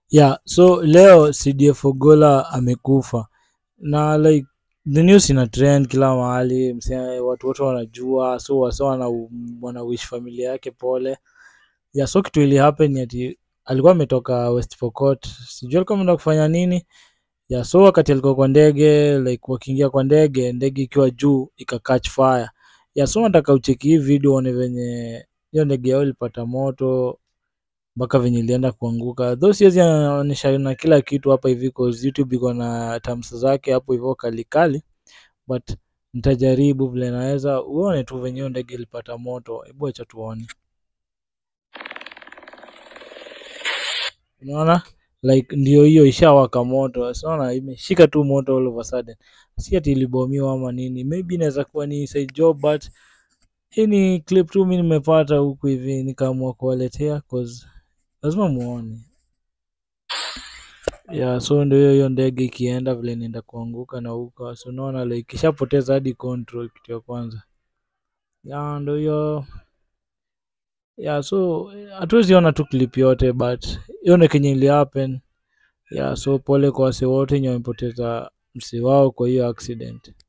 yeah so leo cdf ogola amekufa na like the news ina trend kila mahali msee watu wote wanajua so wasa wana, wana wish familia yake pole yeah so kitu ili happen ni ati alikuwa ametoka west pokot sijui alikuwa ameenda kufanya nini yeah so wakati alikuwa kwa ndege like wakiingia kwa ndege ndege ikiwa juu ika catch fire yeah so nataka ucheki hii video uone venye hiyo ndege yao ilipata moto mpaka venye ilienda kuanguka though siwezi onyesha na kila kitu hapa hivi cause youtube iko na terms zake hapo hivyo kalikali but nitajaribu vile naweza uone tu venye hiyo ndege ilipata moto hebu acha tuone unaona like ndio hiyo ishawaka moto sinaona imeshika tu moto all of a sudden si ati ilibomiwa ama nini maybe inaweza kuwa ni side job but hii ni clip tu mi nimepata huku hivi nikaamua kuwaletea cause lazima muone yeah so ndio hiyo hiyo ndege ikienda vile inaenda kuanguka na huko so unaona like ishapoteza hadi control kitu ya kwanza yeah ndio hiyo yeah so hatuwezi ona tu clip yote but hiyo ndio kenye ili happen yeah so pole kwa wase wote wenye wamepoteza msi wao kwa hiyo accident